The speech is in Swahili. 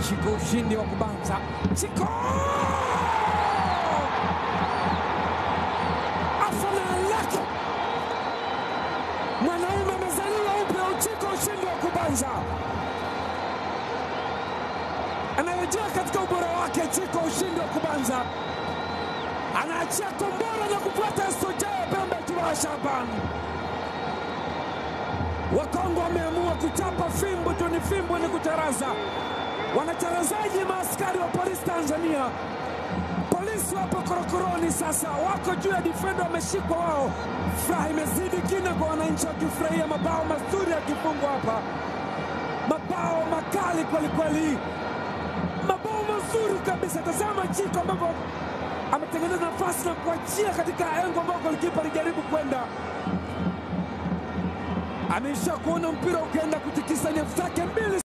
Chiko ushindi wa kubanza. Chiko afana lake mwanaume amezaliwa upya. Uchiko ushindi wa kubanza, anarejea katika ubora wake. Chiko ushindi wa kubanza, anaachia kombora na kufuata Sojea Pembe Juma Shaban. Wakongo wameamua kuchapa fimbo juni fimbo ni kucharaza. Wanacharazaji maaskari wa polisi Tanzania. Polisi wapo korokoroni sasa, wako juu ya difenda, wameshikwa wao. Furaha imezidi kina kwa wananchi wakifurahia mabao mazuri yakifungwa hapa, mabao makali kwelikweli, mabao mazuri kabisa. Tazama Chiko ambavyo ametengeneza nafasi na kuachia katika engo ambao golikipa alijaribu kwenda ameisha kuona mpira ukienda kutikisa nyavu zake